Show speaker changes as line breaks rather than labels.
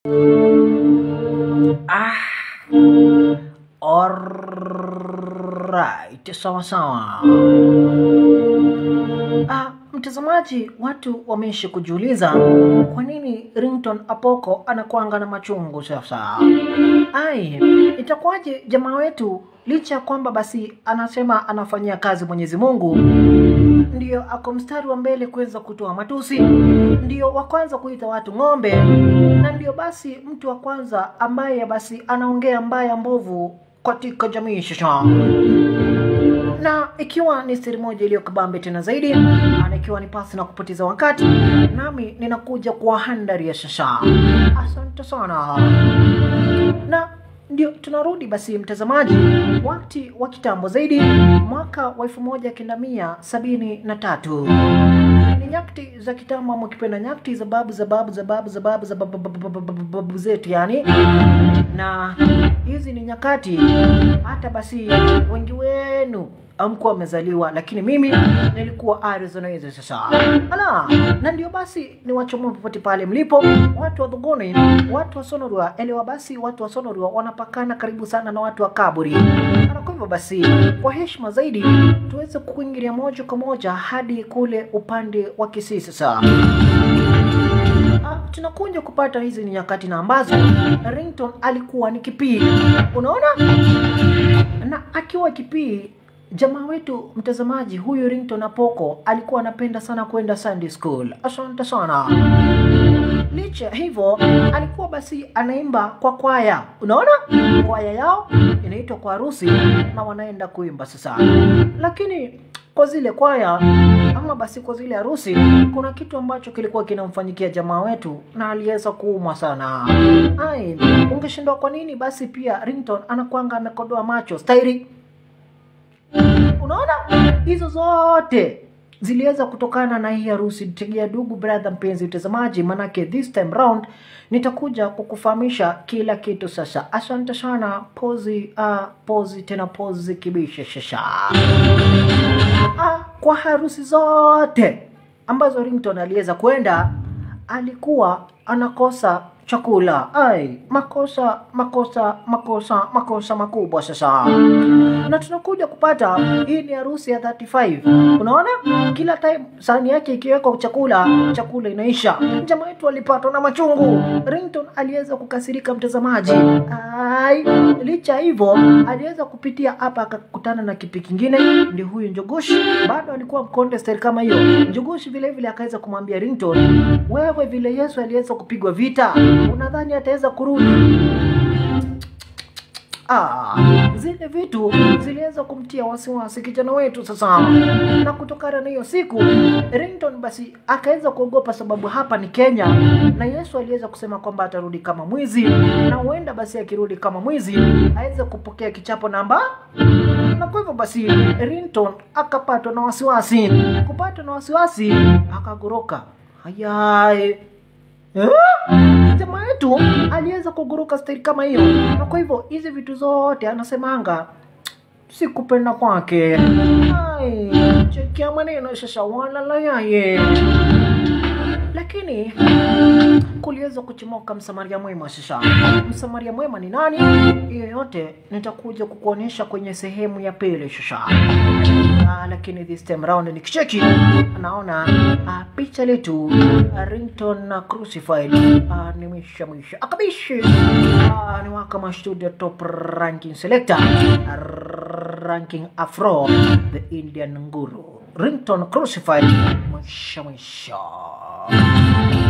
Ah. Alright, sawa sawa. Ah, mtazamaji, watu wameishi kujiuliza kwa nini Ringtone Apoko anakuanga na machungu sasa. Ai, itakuwaje jamaa wetu licha ya kwamba basi anasema anafanyia kazi Mwenyezi Mungu ndio ako mstari wa mbele kuweza kutoa matusi, ndio wa kwanza kuita watu ng'ombe, na ndio basi mtu wa kwanza ambaye basi anaongea mbaya mbovu katika jamii shasha na ikiwa ni siri moja iliyo kabambe tena zaidi, na ikiwa ni pasi na kupoteza wakati, nami ninakuja kwa handari ya shasha. Asante sana na ndio tunarudi basi mtazamaji, wakati wa kitambo zaidi, mwaka wa elfu moja kenda mia sabini na tatu ni nyakti za kitambo, ama ukipenda nyakti za babu za babu za babu za babu za babu- babu- babu- babu- babu zetu yani, na hizi ni nyakati hata basi wengi wenu amkuwa wamezaliwa, lakini mimi nilikuwa Arizona hizo sasa. Ala, na ndio basi ni wachomoe popote pale mlipo, watu wa Dhuguni, watu wa Sonorua, elewa basi, watu wa Sonorua wanapakana karibu sana na watu wa Kaburi, na kwa hivyo basi, kwa heshima zaidi, tuweze kuingilia moja kwa moja hadi kule upande wa Kisii sasa. Ah, tunakuja kupata hizi ni nyakati na ambazo Ringtone alikuwa ni kipii, unaona, na akiwa kipii jamaa wetu mtazamaji huyu Ringtone Apoko alikuwa anapenda sana kwenda Sunday school. Asante sana. Licha ya hivyo alikuwa basi anaimba kwa kwaya, unaona, kwaya yao inaitwa kwa harusi na wanaenda kuimba sasa, lakini kwa zile kwaya ama basi kwa zile harusi, kuna kitu ambacho kilikuwa kinamfanyikia jamaa wetu na aliweza kuumwa sana. Ai, ungeshindwa kwa nini basi pia Ringtone anakwanga amekodoa macho stairi Unaona, hizo zote ziliweza kutokana na hii harusi. Tegea dugu brother, mpenzi mtazamaji, manake this time round nitakuja kukufahamisha kila kitu. Sasa asante sana, pozi uh, pozi tena pozi kibisha shasha ah, kwa harusi zote ambazo Ringtone aliweza kwenda alikuwa anakosa chakula. Ai, makosa makosa makosa makosa makubwa sasa, na tunakuja kupata hii ni harusi ya 35. Unaona, kila time sahani yake ikiwekwa chakula, chakula inaisha. Jamaa wetu alipatwa na machungu. Ringtone aliweza kukasirika, mtazamaji. Ai, licha hivyo aliweza kupitia hapa akakutana na kipi kingine, ndio huyu Njogoshi, bado alikuwa mkonde style kama hiyo. Njogoshi vile vile akaweza kumwambia Ringtone, wewe vile Yesu aliweza kupigwa vita, unadhani ataweza kurudi? Ah, zile vitu ziliweza kumtia wasiwasi kijana wetu sasa, na kutokana na hiyo siku Ringtone basi akaweza kuogopa, sababu hapa ni Kenya na Yesu aliweza kusema kwamba atarudi kama mwizi, na huenda basi akirudi kama mwizi aweze kupokea kichapo namba na kwa hivyo basi Ringtone akapatwa na wasiwasi. Kupatwa na wasiwasi akagoroka. Hayai Eh? Jamaa wetu aliweza kuguruka staili kama hiyo, na kwa hivyo hizi vitu zote anasemanga si kupenda kwake. Ai, chekia maneno sasa, walala yaye lakini kuliweza kuchomoka msamaria mwema sasa. Msamaria mwema ni nani? Hiyo yote nitakuja kukuonyesha kwenye sehemu ya pili sasa. Ah, lakini this time round ni kicheki, naona ah, picha letu ah, Ringtone na Crucified ah, ni mwisha mwisha akabishi ah, ni waka studio top ranking selector ah, ranking afro the Indian nguru Ringtone Crucified mwisha mwisha